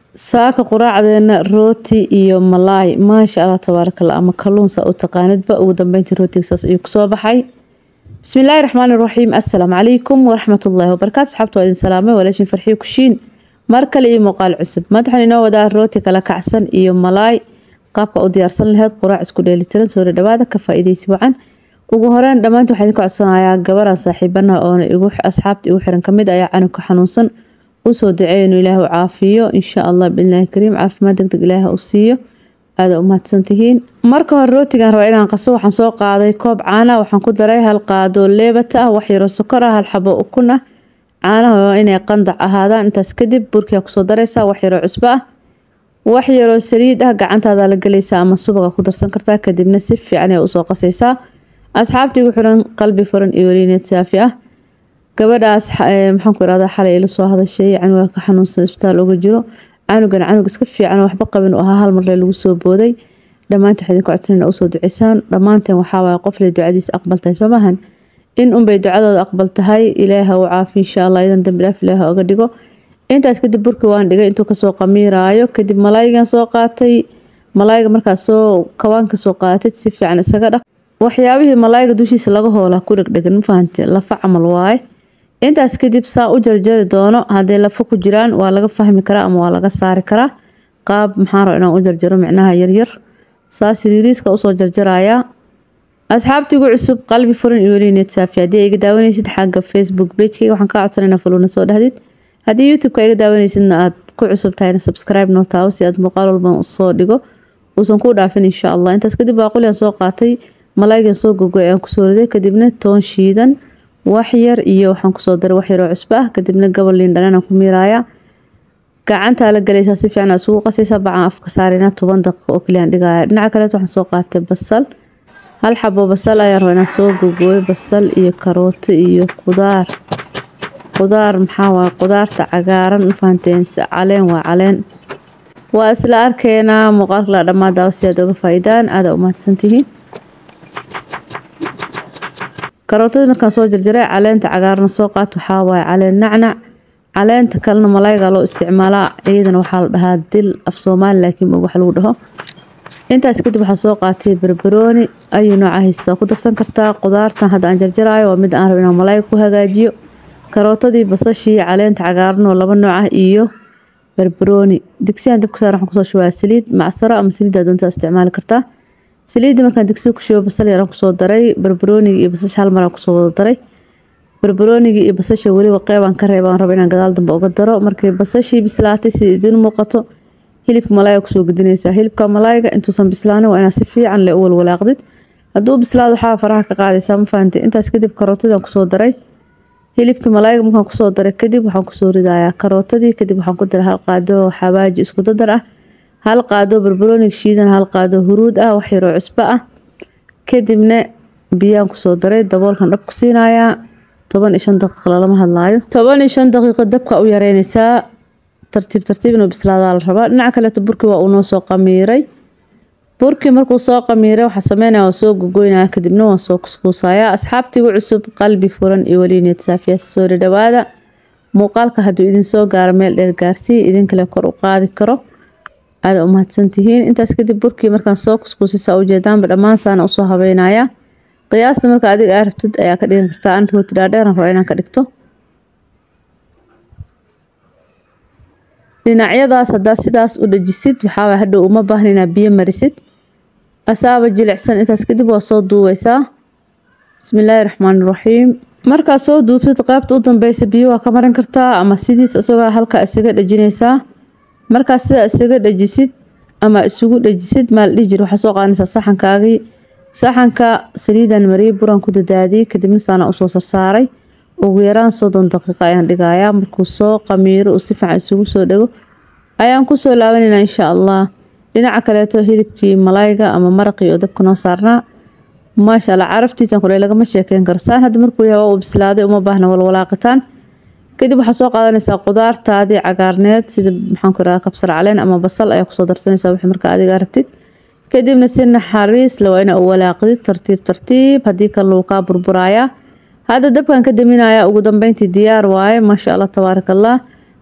saaka quraacdeena rooti iyo malaay maasha allah tabaarakallah ama kalluun saa u taqaanidba ugu dambeyntii rootiga saas ayuu kusoo baxay bismillaahi raxmaani raxiim assalaamu calaykum waraxmatullaahi wabarakaatu asxaabta waa idin salaamay walaashin farxiyo kushiin mar kale iyo muuqaal cusub maanta waxaan inoo wadaa rooti kala kacsan iyo malaay qaabka u diyaarsan laheyd quraac isku dheelitiran soo dhawaada ka faa'iidaysi wacan ugu horeyn dhammaanta waxaa idinka codsanayaa gabaraan saaxiibanaha oona igu asxaabta igu xiran kamid ayaa canugka xanuunsan usoo duceeya inuu ilaahu caafiyo insha allah biilaahi kariim caafimaad degdeg ilaaha u siiyo aada u mahadsantihiin marka hore rootigan raba inaan qaso waxaan soo qaaday koob caana waxaan ku daray hal qaado leebata ah wax yaroo sokor ah hal xabo ukun ah caanaha waa inay qandac ahaadaan intaas kadib burkiyaa kusoo daraysaa wax yaroo cusbo ah wax yaroo saliid ah gacantaada la gelaysaa ama subaga ku darsan kartaa kadibna si fiican ayaa usoo qasaysaa asxaabtii igu xiran qalbi furan iyo weliineed saafi ah gabadhaas maxaan ku irahdaa xalay ila soo hadashay canuga ka xanuunsan isbitaal uga jiro canugan canug iska fiican waxba qabin u ahaa hal marle lagu soo booday dhammaanta waxaa idinka codsanayna usoo duceysaan dhammaanteen waxaa waaye qofle ducadiisa aqbal tahay soo maahan in unbay ducadooda aqbal tahay ilaaha u caafi insha allah idan dambi dhaaf ilaaha oga dhigo intaas kadib burkii waan dhigay intuu kasoo qamiiraayo kadib malaayigan soo qaatay malaayiga markaas soo kawaanka soo qaatay si fiican isaga dhaq waxyaabihii malaayiga dushiisa laga hoolaa ku dhegdhegan ma fahante lafa camal waaye intaas kadib saa u jarjari doono hadday lafo ku jiraan waa laga fahmi karaa ama waa laga saari karaa qaab maxaan raba inaan u jarjaro micnaha yaryar saas yariiriiska usoo jarjarayaa asxaabtiigu cusub qalbi furan iyo welineed saafi haddii iga daawanaysid xagga facebook pagekeyga waxaan kaa codsanayna faluuna soo dhahdid haddii youtube-ka iga daawanaysidna aad ku cusub tahayna subscribe noo taawo si aad muuqaal walban usoo dhigo uusan kuu dhaafin insha allah intaas kadib baaqulian soo qaatay malaayigan soo gogoy ayaan kusoo riday kadibna toon shiidan wax yar iyo waxaan kusoo daray wax yaroo cusbo ah kadibna gabal liin dhanaan ku miiraaya gacantaa la galaysaa si fiican isugu qasaysaa bacaan afka saarina toban daqiiqo oo kaliyan dhigaya dhinaca kaleet waxaan soo qaatay basal hal xabo basal ayaan rabaa inaan soo gogooyo basal iyo karooto iyo qudaar qudaar maxaa waaye qudaarta cagaaran mafahanteen caleen waa caleen waa isla arkeenaa muuqaalka la dhammaa daawo si aad oga faa'iidaan aada u mahadsantihiin karootadii markaan soo jarjaray caleenta cagaarna soo qaat waxaa waaye caleen nacnac caleenta kalena malaayiga loo isticmaalaa iyadana waxaa la dhahaa dil af soomaali laakiin wax lagu dhaho intaas kadib waxaa soo qaatay barbarooni ayuu nooca haystaa ku darsan kartaa qudaartan hadda aan jarjaraayo waa mid aan rabo inaan malaayiga ku hagaajiyo karootadii basashii caleenta cagaaran oo laba nooc ah iyo barbarooni digsiyan dabka saar waxaan kusoo shubaa saliid macsaro ama saliiddaa doontaa isticmaali kartaa saliidda markaan digsiga ku shubo basal yaraan kusoo daray barbarooniga iyo basasha hal maraan kusoo wada daray barbarooniga iyo basasha weliba qeybaan ka reebaan raba inaan gadaal dambe uga daro markay basashii bislaatay sida idiin muuqato hilibka malaayiga kusoo gudinaysaa hilibka malaayiga intuusan bislaanin waa inaad si fiican le u walwalaaqdid hadduu bislaado waxaa faraha ka qaadaysaa ma fahantay intaas kadib karootadaan kusoo daray hilibkii malaayiga markaan kusoo daray kadib waxaan kusoo ridayaa karootadii kadib waxaan ku daray hal qaado xabaaji isku dadar ah hal qaado barbarooniga shiidan hal qaado huruud ah wax yaroo cusbo ah kadibna biyaan kusoo daray daboolkan dhab ku siinayaa toban iyo shan daqiiqa lalama hadlaayo toban iyo shan daqiiqo dabka u yareynaysaa tartiib tartiib inuu bislaadaa la rabaa dhinaca kaleeto burkii waa uu noo soo qamiiray burkii markuu soo qamiiray waxaa sameynaya waa soo gogoynaya kadibna waan soo kuskuusayaa asxaabtiigu cusub qalbi furan iyo weliineed saafiyaasi soo dhadhawaada muuqaalka hadduu idin soo gaaro meel dheer gaarsii idinkale kor u qaadi karo aada u mahadsantihiin intaas kadib burkii markaan soo kuskuusisa ujeedaanba dhammaan saana usoo habeynaya qiyaasta marka adiga aa rabtid ayaa ka dhigan kartaa an rooti dhaadheeran raba inaan ka dhigto dhinacyadaas haddaa sidaas u dhajisid waxaa hadhow uma baahna inaad biyo marisid asaaba jilicsan intaas kadib waa soo duubeysaa bismillaahi raxmaani raxiim markaad soo duubtid qaybta u dambeysa biyo waa ka marin kartaa ama sidiis isagoo halkaa isaga dhajinaysaa markaad sidaa isaga dhajisid ama isugu dhajisid maal dhihi jir waxaa soo qaadanaysaa saxankaagii saxanka saliidan mariyay buraan ku dadaadiyey kadibna saana usoo sarsaaray ugu yaraan soddon daqiiqa ayaan dhigayaa markuu soo qamiiro uu si fiican isugu soo dhego ayaan kusoo laabanaynaa insha allah dhinaca kaleeto hilibkii malaayiga ama maraqii oo dabka noo saarnaa maasha allah caraftiisan kule lagama sheekeyn karo saan hadda markuu yahay waa uu bislaaday uma baahna walwalaaqitaan kadib waxaa soo qaadanaysaa qudaartaadii cagaarneed sida maxaan ku irahdaa kabsar caleen ama basal ayaa kusoo darsanaysaa wixii markaa adiga rabtid kadibna si naxariis le waa ina u walaaqdid tartiib tartiib haddii kale lagu kaa burburayaa hadda dabkan ka daminaya ugu dambeyntii diyaar waaye maasha allah tabaaraka allah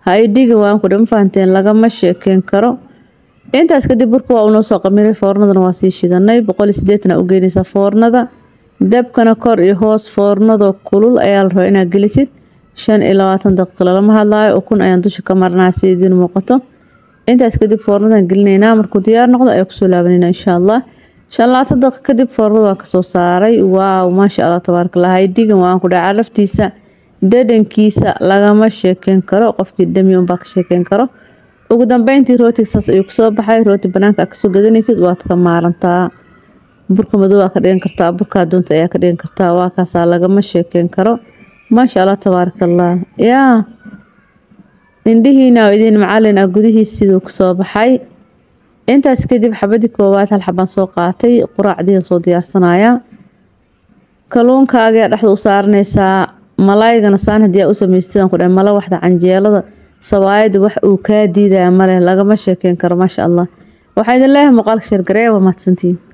haidhiga waan ku dhama fahanteen lagama sheekeyn karo intaas kadib burka waa unoo soo qamiray foornadana waa sii shidanay boqol iyo sideetan aa u geynaysaa foornada dabkana kor iyo hoos foornadoo kulul ayaa la rabaa inaad gelisid shan iyo labaatan daqiiqa lalama hadlaayo ukun ayaan dusha ka marnaa si idiin muuqato intaas kadib foornadan gelinaynaa markuu diyaar noqdo ayaa kusoo laabanayna insha allah shan labaatan daqiiqa kadib foornada waan kasoo saaray waaw maasha allah tabaarakallah haydhigan waan ku dhaca laftiisa dhadhankiisa lagama sheekeyn karo qofkii dhami unbaa ka sheekeyn karo ugu dambeyntii rootiga saas ayuu kusoo baxay rooti banaanka aad kasoo gadanaysid waad ka maarantaa burka madow aa ka dhigan kartaa burka adoonta ayaa ka dhigan kartaa waa kaasaa lagama sheekeyn karo maasha allah tabaarakallah yaa indhihiina oo idin macalin ah gudihiis siduu kusoo baxay intaas kadib xabadii koowaad hal xabaan soo qaatay quraacdiian soo diyaarsanaya kaluunkaaga dhexda u saaranaysaa malaygana saan haddii aa u samaystidaan ku dhahay mala waxda canjeelada sawaayada wax uu kaa diidaya maleh lagama sheekeyn karo maasha allah waxaa idin leeyahay muuqaalka sheergareeya waa mahadsantiin